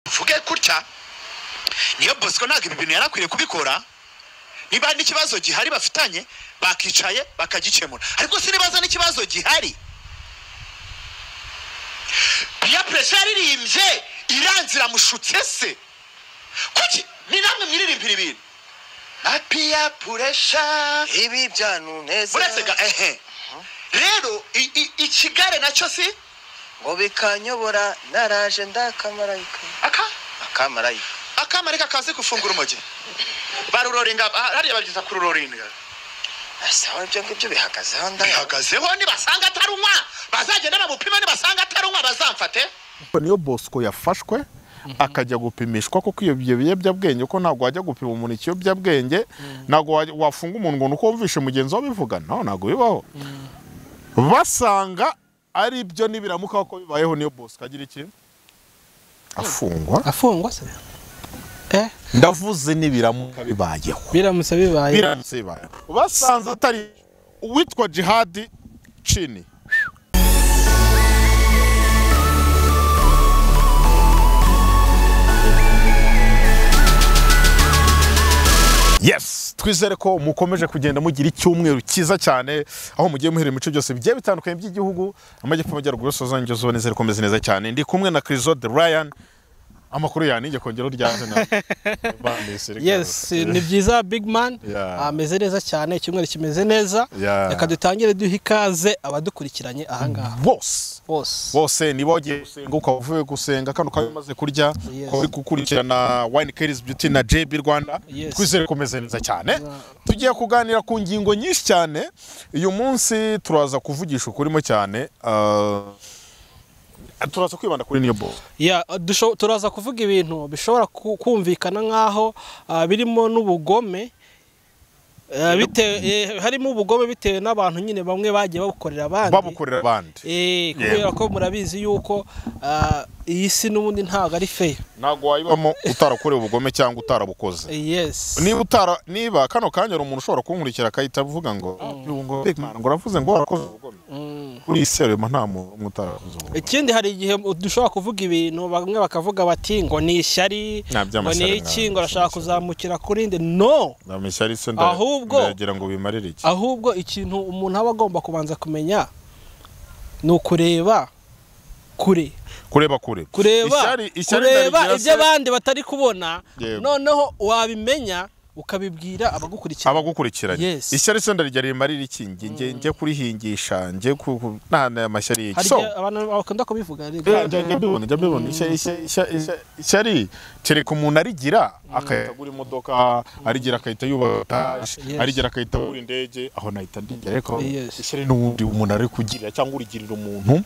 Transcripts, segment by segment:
tuvuge gutya niyo bosco ntabwo ibi bintu yari akwiye kubikora niba n'ikibazo gihari bafitanye bakicaye bakagikemura ariko sinibaza n'ikibazo gihari iya puresha yaririmbye iranze iramushutse se kuki ni namwe mwiririmbira ibintu apiya puresha ibi byantuneza uretse ga ehe rero i- i- ikigare nacyo si ngo bikanyobora naraje ndakamarayika aka akamarayika akamarika kazi gufungura umogi baruroringa ah, hariya babyita kururoringa asawa ibyo ngibyo bihagazeho ndaya bihagazeho nibasanga atarunywa bazagenda bamupima nibasanga atarunywa bazamfate Ariko niyo bosco yafashwe akajya gupimishwa kuko iyo ibyo biyobyabwenge ko ntabwo wajya gupima umuntu ikiyobyabwenge ntabwo wajya- wafunga umuntu ngo ni uko wumvishe mugenzi wawe bivuga no ntabwo bibaho basanga ari byo nibiramuka ko bibayeho niyo bosco agira iki afungwa afungwa se eh ndavuze nibiramuka bibayeho biramutse bibaye biramutse bibayeho basanze atari uwitwa jihadi cini Yes, twizere ko mukomeje kugenda mugira icyumweru cyiza cyane aho mugiye muhera imico byose bigiye bitandukanye by'igihugu amajyepfo amajyaruguru yose uzanjye uzuba neza rikomeze neza cyane ndi kumwe na Crisode Ryan amakuru yanjye kongeraho ryanze na yes ni byiza big man Yeah. ameze neza cyane icyumweru kimeze neza Yeah. reka dutangire duha ikaze abadukurikiranye ahangaha bose bose bose niba wagiye gusenga ukaba uvuye gusenga kano ukaba umaze kurya Yes. ukaba uri gukurikirana wine cares beauty na jb rwanda Yes. twizere kumeze neza cyane tugiye kuganira ku ngingo nyinshi cyane uyu munsi turaza kuvugisha ukurimo cyane ah, turaza kwibanda kuri niyo ball Ya, dusho- turaza kuvuga ibintu bishobora ku- kumvikana nk'aho ah, birimo n'ubugome Ah, bite- eh, harimo ubugome bitewe n'abantu nyine bamwe bagiye babukorera abandi babukorera abandi Eh, kubera ko murabizi yuko ah, iyi si n'ubundi ntabwo ari feya ntabwo wayibamo utarakorewe ubugome cyangwa utarabukoze yes niba utara niba kano kanya hari umuntu ushobora kunkurikira akahita avuga ngo "Ah, ngo Big Man, ngo uravuze ngo warakoze ubugome kuri iyi serema nta muntu umwe utarakoze ubugome ikindi hari igihe dushobora kuvuga ibintu bamwe bakavuga bati ngo ni ishyari Nta ngo by'amashyari ni nta- iki ngo arashaka kuzamukira kuri nde no ndamwishyura ari se Ahubwo- ndagira ngo bimarire iki ahubwo ikintu umuntu aba agomba kubanza kumenya ni ukureba kure kureba kure kureba Ishyari- ishyari kureba ndabigira ibyo se- abandi batari kubona Yego. noneho wabimenya ukabibwira abagukurikira abagukurikiranye Yes. ishyari se ndarijya rimarira iki njye njye njye kurihingisha njye ku ku- nta na amashyari yiki hari so igihe abantu bakunda kubivuga ariko- Eh, njya- njya mbibona njya mbibona Ishya- ishya- ishya- ishya- ishyari kereka umuntu arigira akahita agura imodoka arigira akahita yubaka etaje, Yes. arigira akahita agura indege aho nahita ndigira ariko Yes. ishyari n'ubundi umuntu ari kugirira cyangwa urigirira umuntu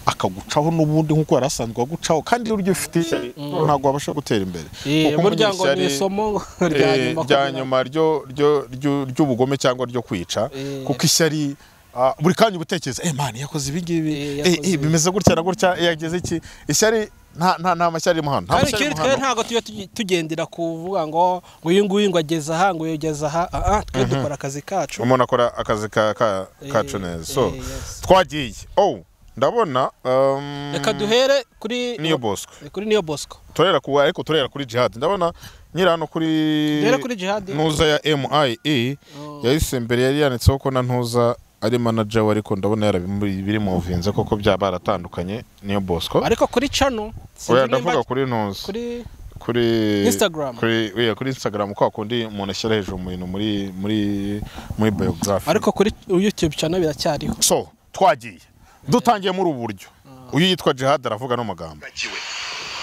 akagucaho n'ubundi nk'uko yari asanzwe agucaho kandi iyo uryo ufite ishyari ntabwo wabasha gutera imbere Eh, Kuko umugira burya ngo ni ishyari- isomo rya Eh, rya nyuma kugira- nyuma ryo- ryo- ryo- ry'ubugome cyangwa ryo kwica Eh. kuko ishyari ah, buri kanya uba utekereza eh mani yakoze ibi ngibi Eh, eh, yakoze eh, ibi." bimeze gutya na gutya eh, yagize iki ishyari nta nta nta mashyari arimo hano nta kandi mashyari arimo ikindi twe hano ntabwo tujya tugi- tugendera kuvuga ngo ngo uyu nguyu ngo ageze aha ngo uyu ageze aha ah, ah, twe dukora akazi kacu umuntu akora akazi ka- ka- Eh, kacu neza so eh, yes. twagiye oh ndabona um, reka duhere kuri niyo bosco kuri niyo bosco turera ku ariko turera kuri jihad ndabona nyira hano kuri duhere kuri jihadi ntuza ya MIE yahise imbere yari yanditseho ko na ntuza ari manager we ariko ndabona yarabimuvinze koko byaba baratandukanye niyo Bosco ariko kuri cano oya ndavuga kuri ntuza kuri kuri Instagram. kuri oya kuri Instagram kwa kundi umuntu ashyira hejuru mu bintu muri muri muri biography ariko kuri youtube cano biracyariho so twagiye dutangiye muri ubu buryo uyu yitwa Jihad aravuga no magambo wibagiwe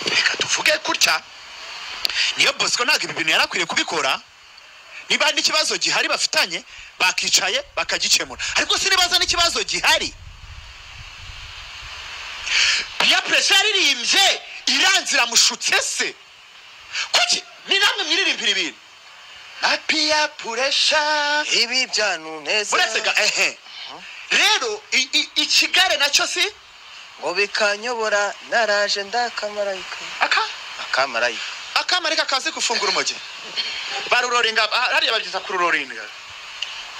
reka tuvuge gutya niyo bosco ntabwo ibi bintu yari akwiye kubikora niba n'ikibazo gihari bafitanye bakicaye bakagikemura ariko sinibaza n'ikibazo gihari iya puresha yaririmbye iranze iramushutse se kuki ni namwe mwiririmbira ibintu apiya puresha ibi byantuneza uretse ga ehe rero i- i- ikigare nacyo si ngo bikanyobora naraje ndakamarayika aka akamarayika akamarika kazi gufungura umogi baruroringa ah, hariya babyita kururoringa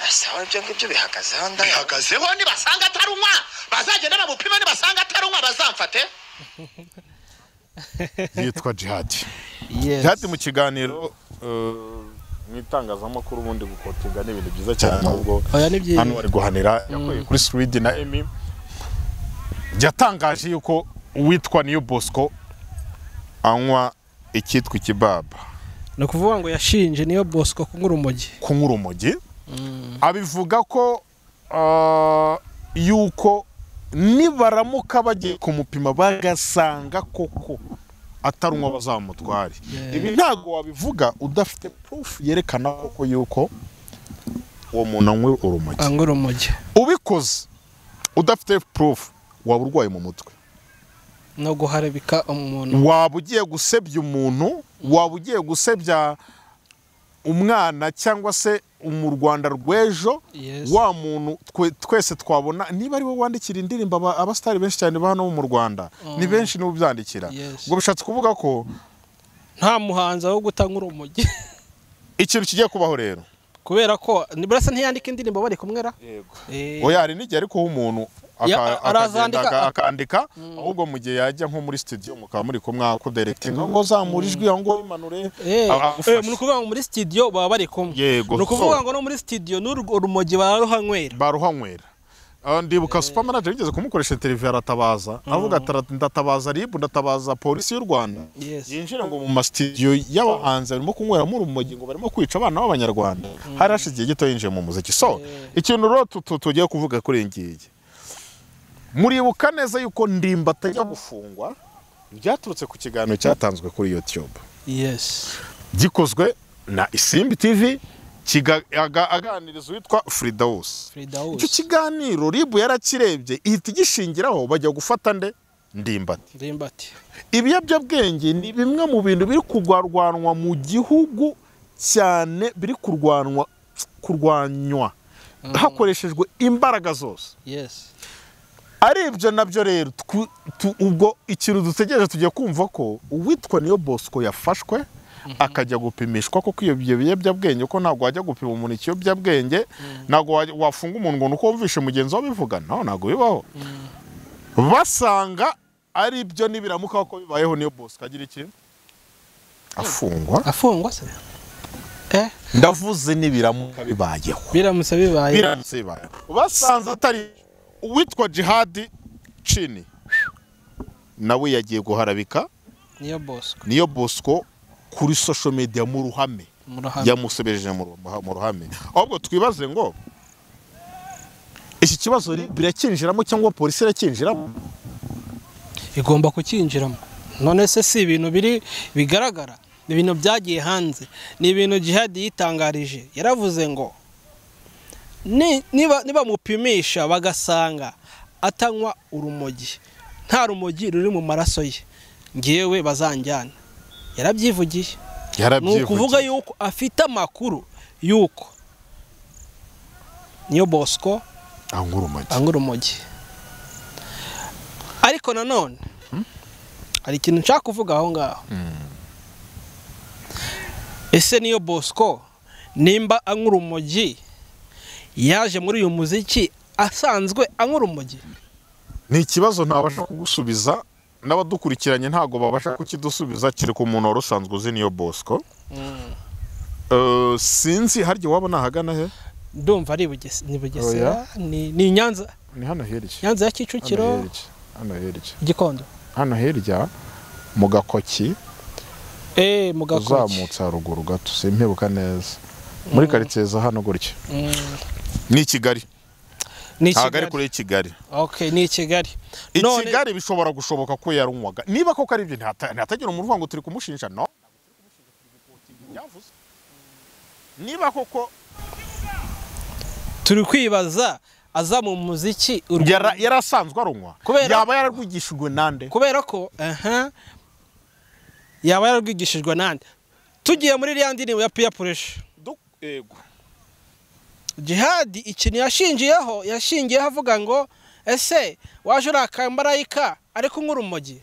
asawa ibyo ngibyo bihagazeho ndaya bihagazeho nibasanga atarunywa bazagenda bamupima nibasanga atarunywa bazamfate yitwa jihadi Yes. jihadi mu kiganiro eh, mu itangazamakuru ubundi gukotinga ni ibintu byiza cyane ahubwo Oya, ni byiza. hano bari guhanira yakuye kuri swidi na emi yatangaje yuko uwitwa niyo bosco anywa icyitwa ikibaba ni ukuvuga ngo yashinje niyo bosco kunyura urumogi kunywa urumogi abivuga ko ah, yuko nibaramuka bagiye kumupima bagasanga koko atarumwa bazamutware Yeah. ibi ntabwo wabivuga udafite proof yerekana koko yuko uwo muntu anywe urumogi anyura urumogi ubikoze udafite proof waba urwaye mu mutwe no guharabika umuntu waba ugiye gusebya umuntu waba ugiye gusebya umwana cyangwa se mu rwanda rw'ejo Yes. wa muntu twe- twese twabona niba ari we wandikira indirimbo aba- abasitari benshi cyane ba hano bo mu rwanda ni benshi nibo ubyandikira Yes. ubwo bishatse kuvuga ko nta muhanzi wo gutanyura urumogi ikintu kigiye kubaho rero kubera ko burasa ntiyandika indirimbo bari kumwera Eh, oya hari n'igihe ariko umuntu aka- Ya, akagenda arazandika, aka- ak- akandika ahubwo mu gihe yajya nko muri studio mukaba muri kumwe akuderetinga ngo zamura ijwi aho ngo imanure Eh, agufashe. eh, ni ukuvuga ngo muri studio baba bari kumwe Yego. ni ukuvuga ngo no muri studio n'uru- urumogi bararuhanywera baruhanywera Ah, ndibuka super manager yigeze kumukoresha interview aratabaza avuga ati "Ara- ndatabaza rib ndatabaza polisi y'u rwanda Yes. yinjira ngo mu masitidiyo y'abahanzi barimo kunyweramo urumogi ngo barimo kwica abana b'abanyarwanda hari hashize igihe gito yinjiye mu muziki so ikintu rero tu- tu- tugiye kuvuga kuri iyi ngiyi muribuka neza yuko ndimba atajya gufungwa byaturutse ku kiganiro cyatanzwe kuri youtube yes gikozwe na isimbi tv kiga- aga- aganiriza uwitwa fridawusi frida icyo wose kiganiro ribu yarakirebye ihita igishingiraho bajya gufata nde ndimbati ndimbati ibiyobyabwenge ni bimwe mu bintu biri kurwanwa mu gihugu cyane biri kurwanwa kurwanywa hakoreshejwe imbaraga zose yes ari ibyo nabyo rero twu- tu- ubwo ikintu dutegereje tugiye kumva ko uwitwa niyo bosco yafashwe akajya gupimishwa kuko iyo ibyo biyobyabwenge ko ntabwo wajya gupima umuntu ikiyobyabwenge ntabwo wajya- wafunga umuntu ngo ni uko wumvishe mugenzi wawe bivuga naho ntabwo bibaho basanga ari byo nibiramuka ko bibayeho niyo bosco agira iki afungwa afungwa se eh ndavuze nibiramuka bibayeho biramutse bibaye biramutse bibaye basanze atari uwitwa jihadi cini nawe yagiye guharabika niyo bosco niyo bosco kuri social media mu ruhame murahamwe yamusubijeje mu ru- mu ruhame ahubwo twibaze ngo iki kibazo ri- birakinjiramo cyangwa polisi irakinjiramo igomba kukinjiramo none se si ibintu biri bigaragara ni ibintu byagiye hanze ni ibintu jihadi yitangarije yaravuze ngo ni- niba nibamupimisha bagasanga atanywa urumogi nta rumogi ruri mu maraso ye ngewe bazanjyana yarabyivugiye ni ukuvuga yuko afite amakuru yuko niyo bosco ankurumaki anywa urumogi ariko nanone hari ikintu nshaka kuvuga aho ngaho ese niyo bosco nimba anywa urumogi yaje muri uyu muziki asanzwe anywa urumogi ni ikibazo ntabasha kugusubiza n'abadukurikiranye ntabwo babasha kukidusubiza kereka umuntu wari usanzwe uzi niyo bosco Eh, sinzi harya waba nahagana he ndumva ari i Buges- ni bugesera ni ni i nyanza ni hano hirya nyanza hano ya kicukiro hirya hano hirya igikondo hano hirya mu gakoki eee mu gakoki uzamutse haruguru gato simpebuka neza muri karitsiye za hano gutya Mm, ni i kigali ni i ntabwo ari kigali kure y'ikigali ok ni i kigali i None- kigali bishobora gushoboka ko yarunywaga niba koko ari ibyo ntihata- ntihatagira umuntu uvuga ngo turi kumushinja no Byavuze. niba koko turi kwibaza aza mu muziki u Rwanda- yara- yarasanzwe arunywa Kubera- yaba yararwigishijwe nande kubera ko aha yaba yararwigishijwe n'andi tugiye muri iriya ndirimbo ya piya puresha jihadi ikintu yashingiyeho yashingiyeho avuga ngo ese waje uri akamarayika ariko unywa urumogi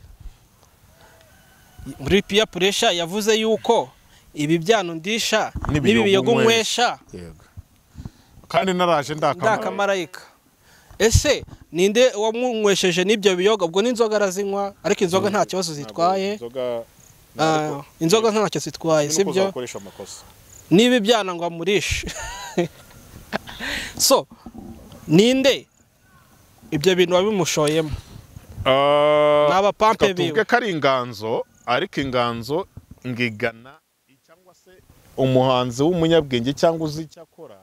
muri piya puresha yavuze yuko ibi byanundisha N'ibiyogunywesha. n'ibiyogunywesha Yego. kandi naraje ndakamarayika ndakamarayika ese ninde wamunywesheje n'ibyo biyoga ubwo n'inzoga arazinywa ariko inzoga nta kibazo zitwaye inzoga Ah, inzoga ntacyo zitwaye si byo sibyo ukoresha amakosa niba ibyana ngo amurishe so ninde ibyo bintu wabimushoyemo Ah, Ni abapampe reka tuvuge biwe. ko ari inganzo ariko inganzo ngigana cyangwa se umuhanzi w'umunyabwenge cyangwa uzi icyo akora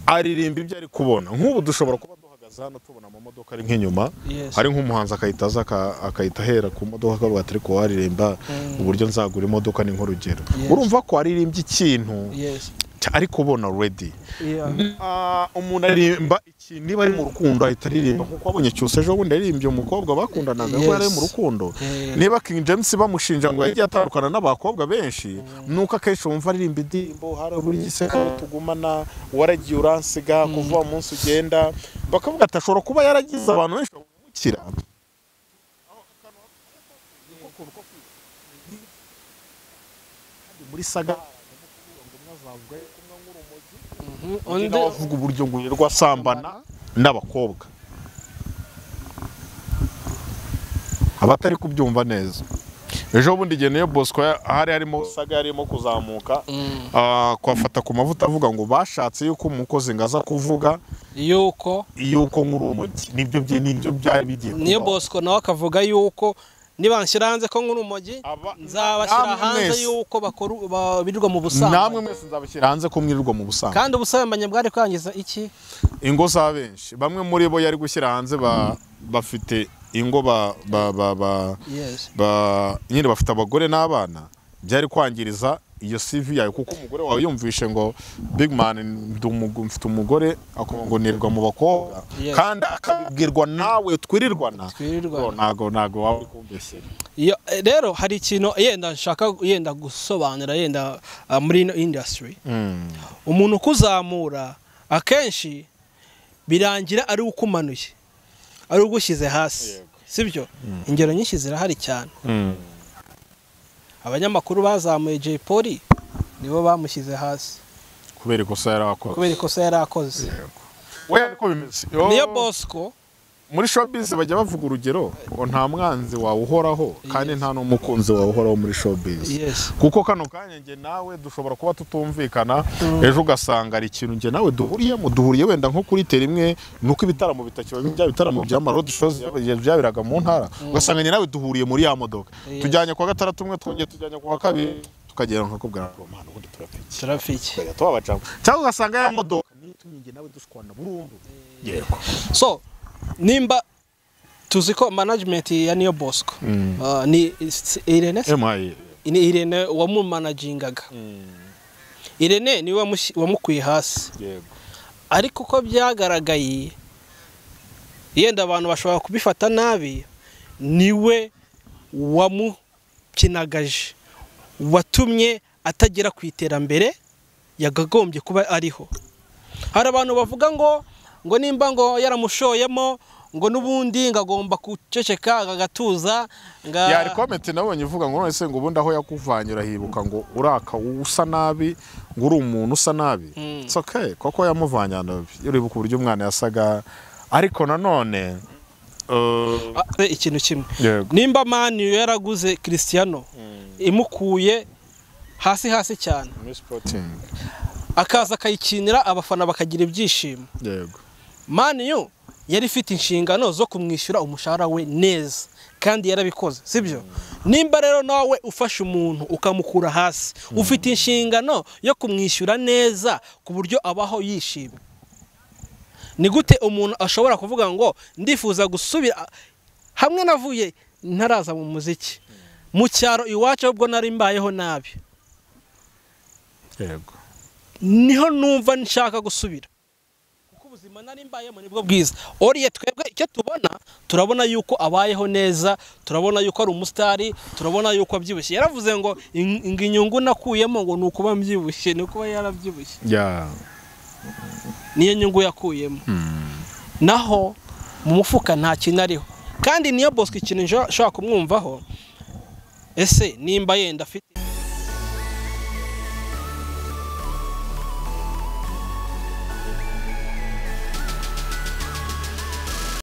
aririmba ibyo ari kubona nk'ubu dushobora kuba duhagaze hano tubona amamodoka ari nk'inyuma Yes. hari nk'umuhanzi akahita aza aka- akahita ahera ku modoka akavuga ati ariko waririmba uburyo nzagura imodoka ni nk'urugero Yes. urumva ko aririmbye ikintu Yes. ari kubona already Yeah. Ah, umuntu aririmba ikintu niba ari mu rukundo ahita aririmba kuko abonye cyose ejo bundi yaririmbye umukobwa bakundanaga Yes. kuko yari ari mu rukundo Yeah. niba King James bamushinja ngo yagiye atandukana n'abakobwa benshi nuko akenshi wumva aririmba indirimbo hari uburyo se aho tugumana waragiye uransiga kuva uwo munsi ugenda bakavuga ati ashobora kuba yaragize abantu benshi bamumukira muri saga Mhm. undi Undi avuga uburyo ngo yirirwa asambana n'abakobwa abatari kubyumva neza ejo bundi igihe niyo bosco ya- hari harimo saga yarimo kuzamuka Mm. ah, kuhafata ku mavuta avuga ngo bashatse yuko umukozi ngo aza kuvuga yuko yuko nk'uri umugi nibyo bye nibyo byari bigiye niyo kubaho. bosco nawe akavuga yuko nibanshyira hanze ko nk'uri urumogi Aba- nzabashyira namwe hanze mwese- yuko bakora ba- birirwa namwe mu busambanyi mwese nzabashyira hanze ko mwirirwa mu busanzwe kandi ubusambanyi bwari kwangiza iki ingo za benshi bamwe muri bo yari gushyira hanze ba- bafite ingo ba ba ba ba yes ba nyine bafite abagore n'abana byari kwangiriza iyo CV yawe kuko umugore wawe yumvishe ngo big man ndi umugu- mfite umugore akongonerwa mu bakobwa Yes. kandi akabibwirwa nawe twirirwana Twirirwana. Oh, ntago ntago waba uri kumbeshyera Iyo- eh, rero hari ikintu yenda nshaka yenda gusobanura yenda ah, muri ino industry Mm. umuntu ukuzamura akenshi birangira ari ukumanuye ari ugushyize hasi Yego. sibyo ingero nyinshi zirahari cyane Mm. abanyamakuru bazamuye Jay Polly nibo bamushyize hasi kubera ikosa yari akoze kubera ikosa yari akoze we ariko bimeze Yo, niyo bosco muri showbiz bajya bavuga urugero ngo nta mwanzi wawe uhoraho kandi nta n'umukunzi wawe uhoraho muri showbiz yes kuko kano kanya njye nawe dushobora kuba tutumvikana ejo ugasanga ari ikintu njye nawe duhuriyemo duhuriye wenda nko kuri tera imwe ni uko ibitaramo bitakiba bya bitaramo bya marodi shows bya- byabiraga mu ntara ugasanga njye nawe duhuriye muri ya modoka Yes. tujyanye kwa gatandatu umwe twongeye tujyanye kwa kabiri tukagera nkakubwira ngo mana ubundi turapiki traffic tukajya tubabacamo cyangwe ugasanga ya modoka nitumye njye nawe dushwana burundu yego so nimba tuzi ko management ya niyo bosco ah, ni si- irene se? emaye ni irene wamumanagingaga irene niwe wamushyi- wamukwiye hasi yego ariko uko byagaragaye yenda abantu bashobora kubifata nabi niwe wamukinagaje watumye atagera ku iterambere yagagombye kuba ariho hari abantu bavuga ngo ngo nimba ngo yaramushoyemo ngo n'ubundi ngo agomba guceceka agatuza nga yari komenti nabonye ivuga ngo none se ngo ubundi aho yakuvanye urahibuka ngo uraka usa nabi ngo uri umuntu usa nabi it's okay koko yamuvanye ahantu habi uribuka uburyo umwana yasaga ariko nanone uh, Ah, ikintu kimwe yego nimba mani yaraguze christiano imukuye hasi hasi cyane Sporting. akaza akayikinira abafana bakagira ibyishimo yego mani yo yari ifite inshingano zo kumwishyura umushahara we neza kandi yarabikoze sibyo nimba rero nawe ufashe umuntu ukamukura hasi ufite inshingano yo kumwishyura neza ku buryo abaho yishimye ni gute umuntu ashobora kuvuga ngo ndifuza gusubira hamwe navuye ntaraza mu muziki mu cyaro iwacu ahubwo nari mbayeho nabi yego niho numva nshaka gusubira kuko ubuzima nari mbayemo nibwo bwiza oriye twebwe icyo tubona turabona yuko abayeho neza turabona yuko ari umusitari turabona yuko abyibushye yaravuze ngo "In- ngo inyungu nakuyemo ngo ni ukuba mbyibushye ni ukuba yarabyibushye ya niyo nyungu yakuyemo naho mu mufuka nta kintu ariho kandi niyo bosco ikintu nshobora nshobora kumwumvaho ese nimba yenda afite